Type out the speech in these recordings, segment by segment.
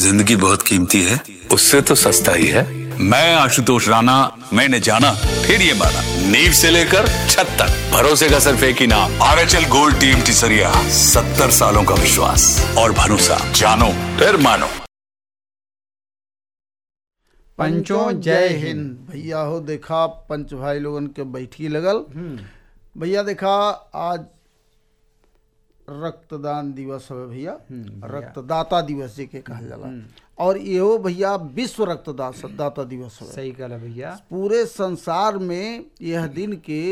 जिंदगी बहुत कीमती है उससे तो सस्ता ही है मैं आशुतोष राणा मैंने जाना फिर ये माना नींव से लेकर छत तक भरोसे का सिर्फ एक ही नाम R H L gold team टिसरिया सत्तर सालों का विश्वास और भरोसा जानो फिर मानो पंचों जय हिंद भैया हो देखा पंच भाई लोगन के बैठी लगल भैया देखा आज रक्तदान दिवस है भैया रक्तदाता दिवस जी के कहल जाला और इहो भैया विश्व रक्तदाता दाता दिवस है सही कहला भैया पूरे संसार में यह दिन के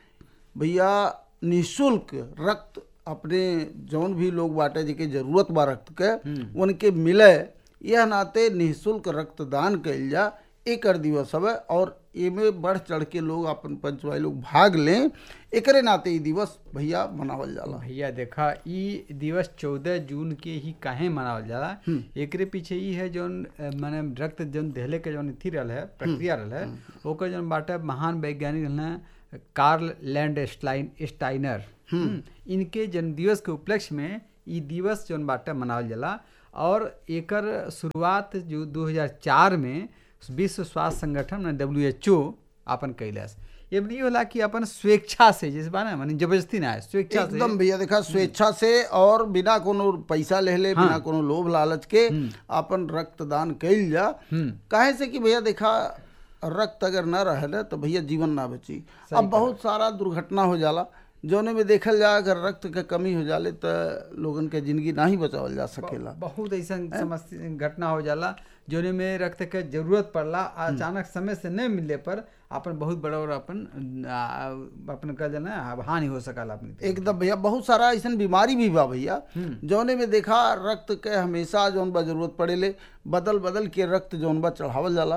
भैया निशुल्क रक्त अपने जौन भी लोग बाटे जिके जरूरत बा रक्त के उनके मिले यह नाते निःशुल्क रक्तदान कइल जा एकर दिवस हवे और एमे बढ़ चढ़ के लोग अपन पंचवाई लोग भाग लें एकरे नाते ई दिवस भैया मनावल जाला भैया देखा ई दिवस चौदह जून के ही काहे मनावल जाला एकरे पीछे ई है जौन अ, माने रक्त जौन देहले के जौन थी रहल है प्रक्रिया रहल है ओकर जौन बाटे महान वैज्ञानिक रहल हैं कार्ल लैंड स्टाइन स्टाइनर हम्म, इनके जन्मदिवस के उपलक्ष्य में ई दिवस जौन बाटे मनावल जाला और एकर शुरुआत जो 2004 में विश्व स्वास्थ्य संगठन डब्ल्यू एच ओ अपन कैलस ये भी होला कि अपन स्वेच्छा से जैसे बा ना माने जबरदस्ती ना है स्वेच्छा से एकदम भैया देखा स्वेच्छा से और बिना कोनो पैसा ले ले बिना कोनो लोभ लालच के अपन रक्तदान कइल जा काहे से कि भैया देखा रक्त अगर न रहे तो भैया जीवन ना बची अब बहुत सारा दुर्घटना हो जाला जौने में देखल जा अगर रक्त के कमी हो जाले तो लोगन के जिंदगी ना ही बचावल जा सकेला बहुत ऐसा समस्या घटना हो जाला जोने में रक्त के जरूरत पड़ला अचानक समय से नहीं मिलने पर अपन बहुत बड़ा और अपन आ, अपन कह जाना हानि हो सकला अपनी एकदम भैया बहुत सारा ऐसा बीमारी भी बा भैया जौने में देखा रक्त के हमेशा जौन बा जरूरत पड़ेले बदल बदल के रक्त जौन बा चढ़ावल जाला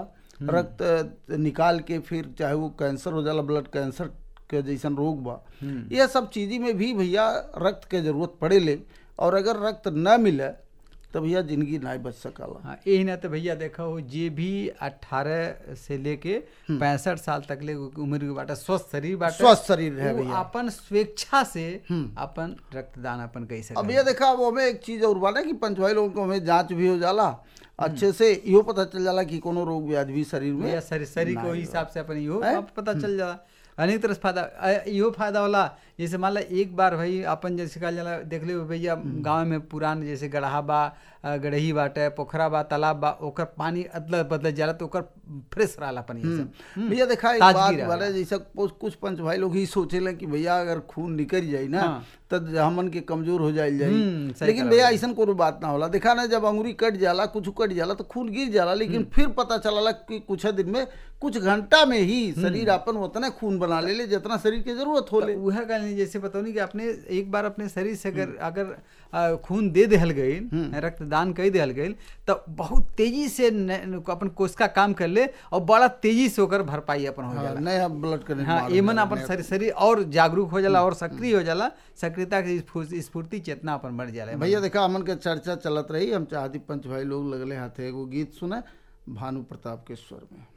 रक्त निकाल के फिर चाहे वो कैंसर हो जाला ब्लड कैंसर के जैसन रोग बा ये सब चीज़ी में भी भैया रक्त के जरूरत पड़ेले और अगर रक्त न मिले तो भैया जिंदगी ना बच सकला हाँ यही ना तो भैया देखा हो जे भी अठारह से लेके पैंसठ साल तक ले उम्र के बाटे स्वस्थ शरीर बाटे स्वस्थ शरीर है वो भैया अपन स्वेच्छा से अपन रक्तदान अपन कैसे अब ये देखा वो हमें एक चीज और बाटे कि पंचवाई लोगों को हमें जांच भी हो जाला अच्छे से इहो पता चल जाला कि कोनो रोग व्याधि भी शरीर में भैया शरीर शरीर को हिसाब से अपन इहो अब पता चल जाला अनेक तरह से फायदा अ, इहो फायदा होला जैसे मान ला एक बार भाई अपन जैसे कहल जाला देख ले भैया गांव में पुरान जैसे गढ़हा बा अ, गढ़ही बाटे पोखरा बा तालाब बा ओकर पानी अदल बदल जाला तो ओकर फ्रेश रहला पानी ये सब भैया देखा एक ताजगी बात रहेला। बारे जैसे कुछ कुछ पंच भाई लोग ही सोचेले कि भैया अगर खून निकल जाई ना तो हमन के कमजोर हो जाइल हम्म, जाई सही लेकिन कहा भैया ऐसा कोनो बात ना होला देखा ना जब अंगुरी कट जाला कुछ कट जाला तो खून गिर जाला लेकिन फिर पता चलला कि कुछ दिन में कुछ घंटा में ही शरीर अपन उतना खून बना ले ले जितना शरीर के जरूरत होले तो उहे कहनी जैसे बतौनी कि अपने एक बार अपने शरीर से अगर अगर आ, खून दे देहल गईल रक्तदान कर देहल गईल तो बहुत तेजी से न- अपन कोशिका काम कर ले और बड़ा तेजी से ओकर भरपाई अपन हो जाला नया ब्लड का हाँ निर्माण हो एमन जाला, अपन नया- शरीर शरीर और जागरूक हो जाला और सक्रिय हो जाला सक्रियता के स्फूर्ति स्फूर्ति चेतना अपन बढ़ जाला भैया देखा हमन के चर्चा चलत रही हम चाहती पंच भाई लोग लगले हाथे एगो गीत सुने भानु प्रताप के स्वर में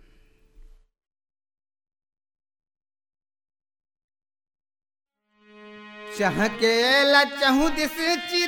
चहके लचहु दिस चिर